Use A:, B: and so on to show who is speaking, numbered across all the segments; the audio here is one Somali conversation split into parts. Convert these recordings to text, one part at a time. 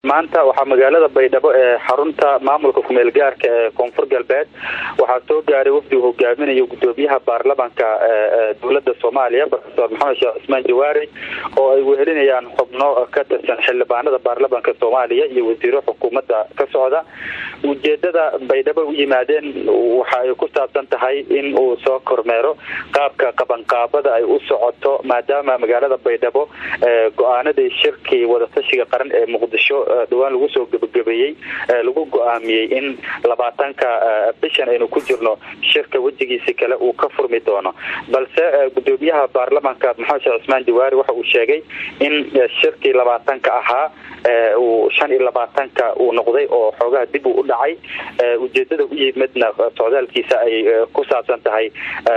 A: maanta waxaa magaalada baydhabo ee xarunta maamulka kumeel gaarka ee koonfur galbeed waxaa soo gaaray wafdi uu hogaaminayo gudoomiyaha baarlamanka dowlada soomaaliya profesor maxamed sheekh cismaan jawaari oo ay wehelinayaan xubno ka tirsan xildhibaanada baarlamanka soomaaliya iyo wasiiro xukuumadda ka socda ujeedada baydhabo u yimaadeen waxa ay ku saabsan tahay in uu soo kormeero qaabka qabanqaabada ay u socoto maadaama magaalada baydhabo go-aanadii shirkii wadatashiga qaran ee muqdisho dhawaan lagu soo gebagabeeyey lagu go-aamiyey in labaatanka bishan aynu ku jirno shirka wejigiisi kale uu ka furmi doono balse gudoomiyaha baarlamanka maxamed sheekh cismaan jawaari waxa uu sheegay in shirkii labaatanka ahaa uu shan iyo labaatanka uu noqday oo xoogaha dib uu u dhacay ujeedada u yimidna socdaalkiisa ay ku saabsan tahay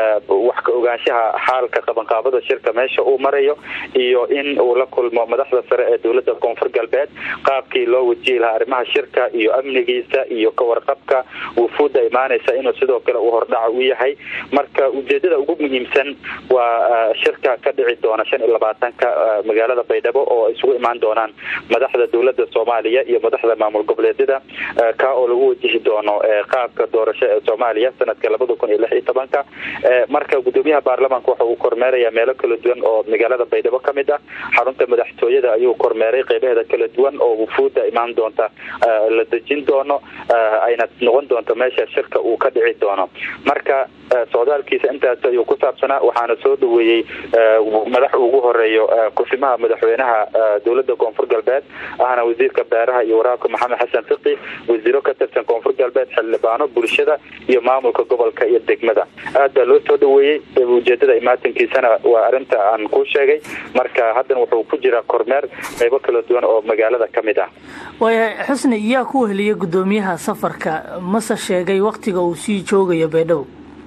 A: wax ka ogaanshaha xaalka qabanqaabada shirka meesha uu marayo iyo in uu la kulmo madaxda sare ee dowlada koonfur galbeed qaabkii loo wajihi lahaa arrimaha shirka iyo amnigiisa iyo kawarqabka wufuudda imaanaysa inuu sidoo kale uu hordhaca u yahay marka ujeedada ugu muhiimsan waa shirka ka dhici doona shan iyo labaatanka magaalada baydhabo oo isugu imaan doonaan madaxda dowlada soomaaliya iyo madaxda maamul goboleedyada ka oo lagu wajihi doono qaabka doorasho ee soomaaliya sanadka labada kun iyo lix iyo tobanka marka gudoomiyaha baarlamanka waxa uu kormeeraya meelo kala duwan oo magaalada baydhabo ka mid ah xarunta madaxtooyada ayuu kormeeray qeybaheeda kala duwan oo wufuudda imaan doonta la dejin doono ayna noqon doonto meesha shirka uu ka dhici doono marka socdaalkiisa intaas ayuu ku saabsanaa waxaana soo dhaweeyey madax ugu horeeyo kusimaha madaxweynaha dowlada koonfur galbeed ahna wasiirka beeraha iyo waraabka maxamed xasan fiqi wasiiro ka tirsan koonfur galbeed xildhibaano bulshada iyo maamulka gobolka iyo degmada aad baa loo soo dhaweeyey ujeedada imaatinkiisana waa arinta aan kuu sheegay marka haddana wuxuu ku jiraa kormeer qeybo kala duwan oo magaalada ka mid ah
B: waaya xusni yaa ku weheliya gudoomiyaha safarka mase sheegay waktiga uu sii joogayo baydhabo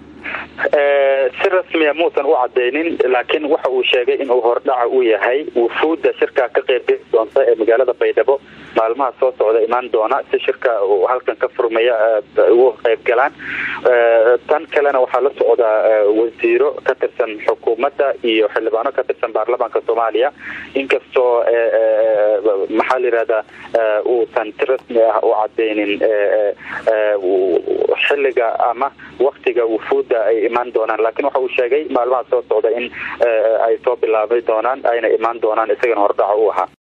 A: si rasmiya muusan u cadaynin laakiin waxa uu sheegay inuu hordhaca u yahay wufuudda shirkaa ka qeybgeli doonta ee magaalada baydhabo maalmaha soo socda imaan doona si shirka uu halkan ka furmaya ugu qeyb galaan tan kalena waxaa la socdaa wasiiro ka tirsan xukuumadda iyo xildhibaano ka tirsan baarlamanka soomaaliya inkastoo maxaa la yihahdaa uusan si rasmi ah u cadaynin xilliga ama waktiga wufuudda ay imaan doonaan laakiin waxa uu sheegay maalmaha soo socda in ay soo bilaabay doonaan ayna imaan doonaan isagana hordhaca u ahaa